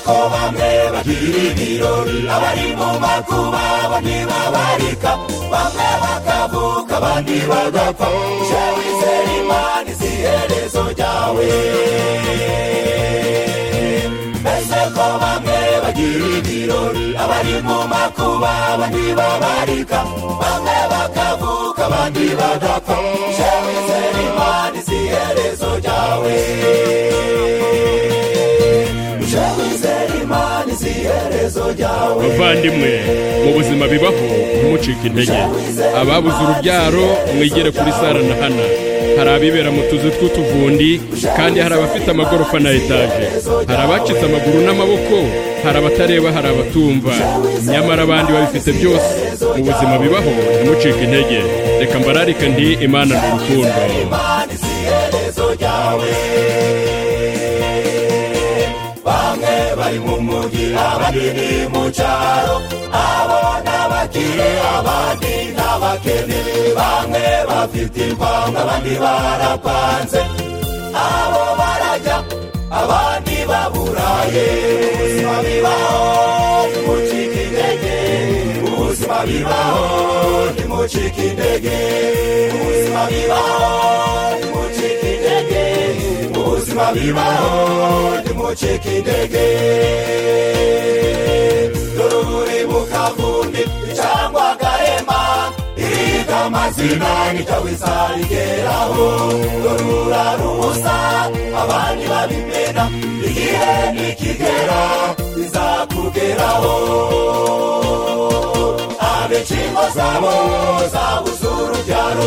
ko bamwe bagira ibirori abari mu makuba bamwe babarika bamwe bakavuka abandi bagapfa je wizera imana izi herezo ryawe mbese ko bamwe bagira ibirori abari mu makuba abandi babarika bamwe bakavuka abandi bagapfa je wizera imana izi herezo ryawe je wizera imana izi herezo ryawe bavandimwe mu buzima bibaho ntimucike intege ababuze urubyaro mwigere kuri sara na hana hari abibera mu tuzu tw'utuvundi kandi hari abafite amagorofa na etaje hari abacitse amaguru n'amaboko hari abatareba hari abatumva nyamara abandi babifite byose mu buzima bibaho ntimucike intege reka mbararike ndi imana ni urukundo imana izi herezo ryawe bamwe bari mu mujyi abandi ni mu cyaro abo n'abakire abandi n'abakene bamwe bafite impanga abandi barapanze abo barajya abandi baburaye ubuzima bibaho ntimucike intege ubuzima bibaho ntimucike intege ubuzima bibaho ntimucike intege ubuzima bibaho ntimucike intege dore uburi mu kavundi cyangwa garema iriga amazina nicyo bizayigeraho dore urara ubusa abandi babimena igihe nikigera bizakugeraho ab'inshingo zabo zabuze urubyaro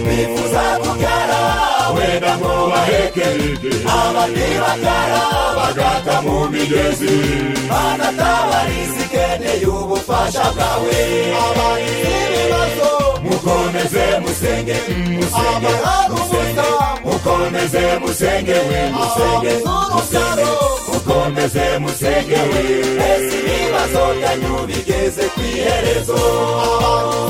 bifuza kubyara wenda ngo baheke abandi bakara bagata mu migezi banatabariza ikeneye ubufasha bwawe abandi ibibazo mukomeze musenge musenge musenge mukomeze musenge we musenge musenge mukomeze musenge we ese ibibazo byanyu bigeze ku iherezo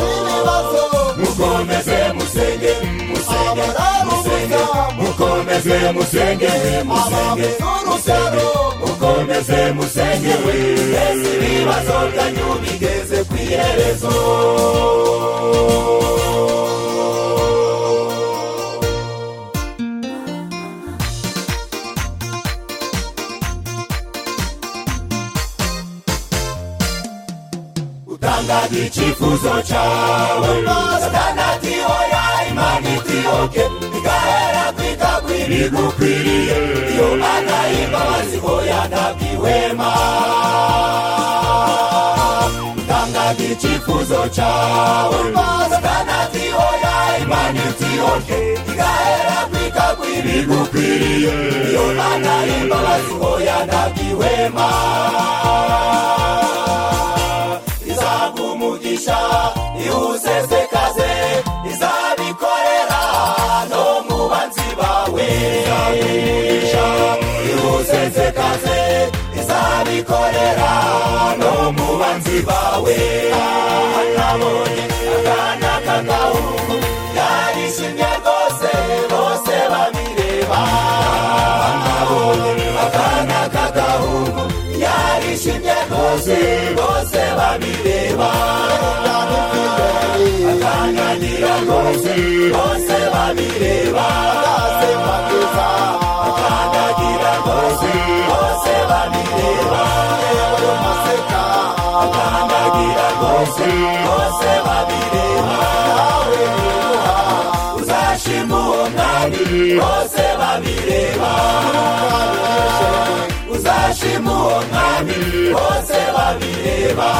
ibibazo mukomeze musenge musenge musenge mukomeze musenge we musenge musenge mukomeze musenge we ese ibibazo byanyu bigeze ku iherezo utanga ikifuzo cyawe satana ati hoya imana iti oke igahera kwitagwira ibigukwiriye iyo mana y'imbabazi hoya ntabwihwema utanga ikifuzo cyawe satana ati hoya imana iti oke igahera kwitagwira ibigukwiriye iyo mana y'imbabazi hoya ntabwihwema izaguha umugisha iwusesekaze izabikorera no mu banzi bawe izaguha umugisha iwusesekaze izabikorera no mu banzi bawe aha nabonye akana k'agahungu yarishimye rwose bose babireba aha nabonye akana k'agahungu yarishimye rwose bose babireba akananira rwose bose babireba akasema keza akananira rwose bose babireba yewe maseka akananira rwose bose babireba nawe nimuha uzashima uwo mwami bose babireba uzashima uwo mwami bose babireba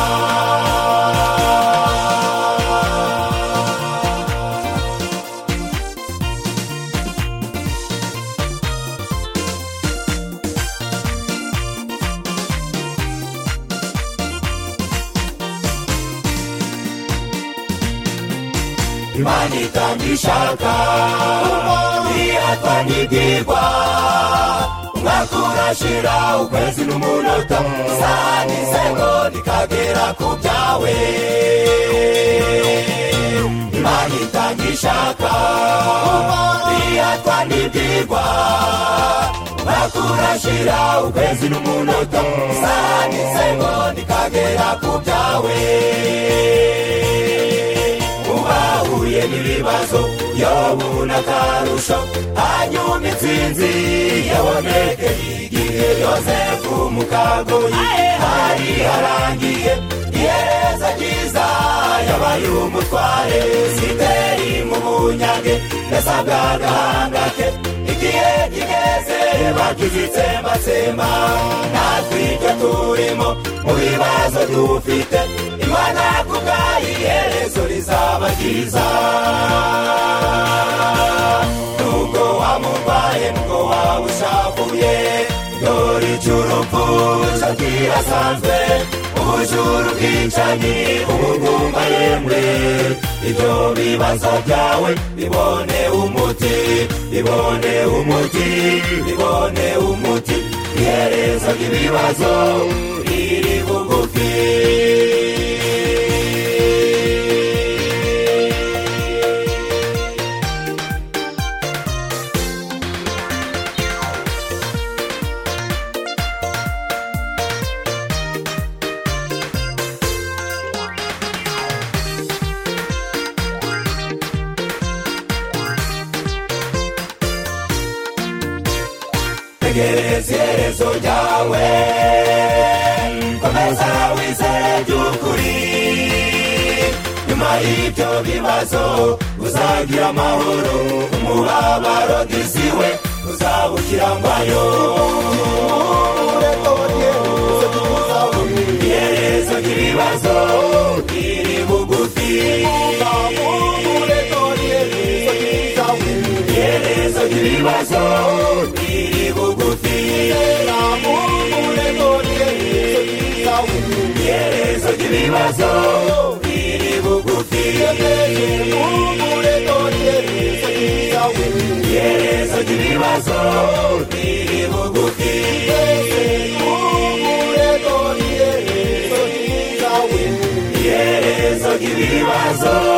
imana itangishaka iyatwa n'ibyigwa umwaka urashira ukwezi n'umunota isaha n'isegonda ikagera ku byawe imana itangishaka iyatwa n'ibyigwa bakurashira ukwezi n'umunota isaha n'isegonda ikagera ku byawe ubahuye n'ibibazo yobuna akarusho hanyuma intsinzi yabonekeye igihe yosefu mu kagoyi hari harangiye ihereza ryiza yabaye umutware siteri mu bunyage yasabwa agahanga ke igihe kigeze bagize itsembatsemba natwe ibyo turimo mu bibazo dufite imana kubwayo iherezo rizaba ryiza nubwo wamurwaye nubwo waba ushavuye dore icy'urupfu kirasanzwe ubujuru bwicanyi ubugumba yemwe ibyo bibazo byawe bibone umuti bibone umuti bibone umuti iherezo ry'ibibazo riri bugufi tegereza iherezo ryawe komeza wizere by'ukuri nyuma y'ibyo bibazo uzagira amahoro umubabaro diziwe uzawukirangwayo iherezo ry'ibibazo riri bugufi iherezo ry'ibibazo riri bugufi iherezo ry'ibibazo riri bugufi iherezo ry'ibibazo riri bugufi iherezo ry'ibibazo